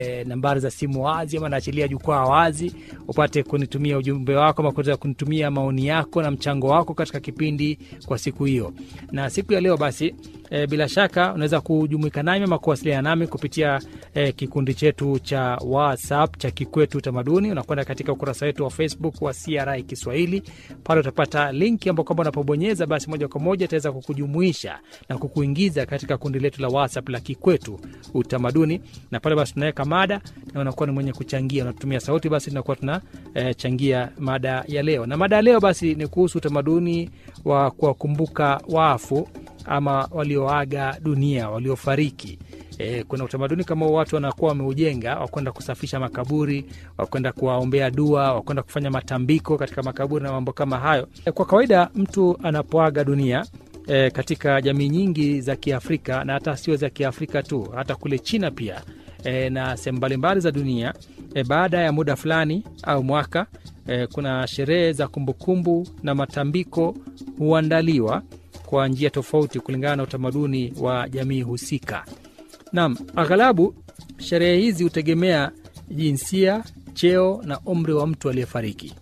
e, nambari za simu wazi ama naachilia jukwaa wazi upate kunitumia ujumbe wako ama kuweza kunitumia maoni yako na mchango wako katika kipindi kwa siku hiyo na siku ya leo basi e, bila shaka unaweza kujumuika nami ama kuwasiliana nami kupitia e, kikundi chetu cha whatsapp cha kikwetu utamaduni unakwenda katika ukurasa wetu wa facebook wa cri kiswahili pale utapata linki ambao kwamba unapobonyeza basi moja kwa moja itaweza kukujumuisha na kukuingiza katika kundi letu la whatsapp la kikwetu utamaduni na pale basi tunaweka mada na unakuwa ni mwenye kuchangia unatumia sauti basi tunakuwa tunachangia e, mada ya leo na mada ya leo basi ni kuhusu utamaduni wa kuwakumbuka wafu ama walioaga dunia waliofariki E, kuna utamaduni kama watu wanakuwa wameujenga wakwenda kusafisha makaburi wakwenda kuwaombea dua wakwenda kufanya matambiko katika makaburi na mambo kama hayo e, kwa kawaida mtu anapoaga dunia e, katika jamii nyingi za kiafrika na hata sio za kiafrika tu hata kule china pia e, na sehemu mbalimbali za dunia e, baada ya muda fulani au mwaka e, kuna sherehe za kumbukumbu na matambiko huandaliwa kwa njia tofauti kulingana na utamaduni wa jamii husika Naam, aghalabu sherehe hizi hutegemea jinsia, cheo na umri wa mtu aliyefariki.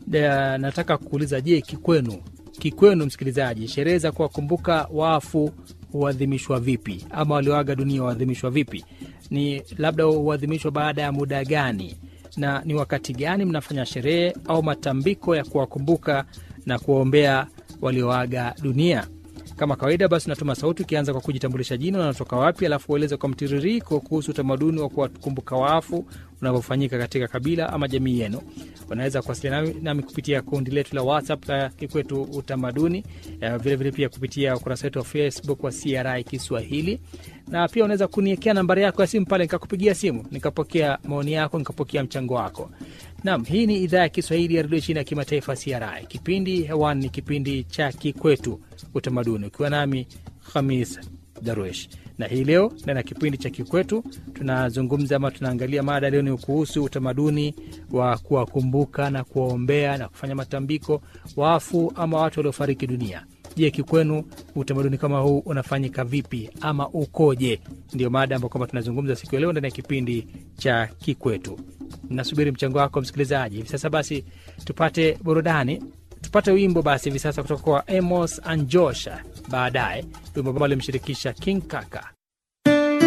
Nataka kuuliza, je, kikwenu kikwenu, msikilizaji, sherehe za kuwakumbuka wafu huadhimishwa vipi, ama walioaga dunia huadhimishwa vipi? Ni labda huadhimishwa baada ya muda gani, na ni wakati gani mnafanya sherehe au matambiko ya kuwakumbuka na kuwaombea walioaga dunia? Kama kawaida basi unatuma sauti ukianza kwa kujitambulisha jina, unatoka wapi, alafu ueleze kwa mtiririko kuhusu utamaduni wa kuwakumbuka wafu unavyofanyika katika kabila ama jamii yenu. Unaweza kuwasiliana nami, nami kupitia kundi letu la WhatsApp la Kikwetu Utamaduni, vilevile vile pia kupitia ukurasa wetu wa Facebook wa CRI Kiswahili, na pia unaweza kuniekea nambari yako ya simu pale, nikakupigia simu nikapokea maoni yako, nikapokea mchango wako. Naam, hii ni idhaa ya Kiswahili ya redio chini ya kimataifa CRI. Kipindi hewani ni kipindi cha Kikwetu Utamaduni, ukiwa nami Khamis Darwesh na hii leo ndani ya kipindi cha Kikwetu tunazungumza ama tunaangalia mada leo ni kuhusu utamaduni wa kuwakumbuka na kuwaombea na kufanya matambiko wafu ama watu waliofariki dunia. Je, kikwenu utamaduni kama huu unafanyika vipi ama ukoje? Ndio mada ambayo kwamba tunazungumza siku ya leo ndani ya kipindi cha Kikwetu. Nasubiri mchango wako msikilizaji. Hivi sasa basi tupate burudani, tupate wimbo basi hivi sasa kutoka kwa Amos Anjosha, baadaye wimbo ambao alimshirikisha King Kaka.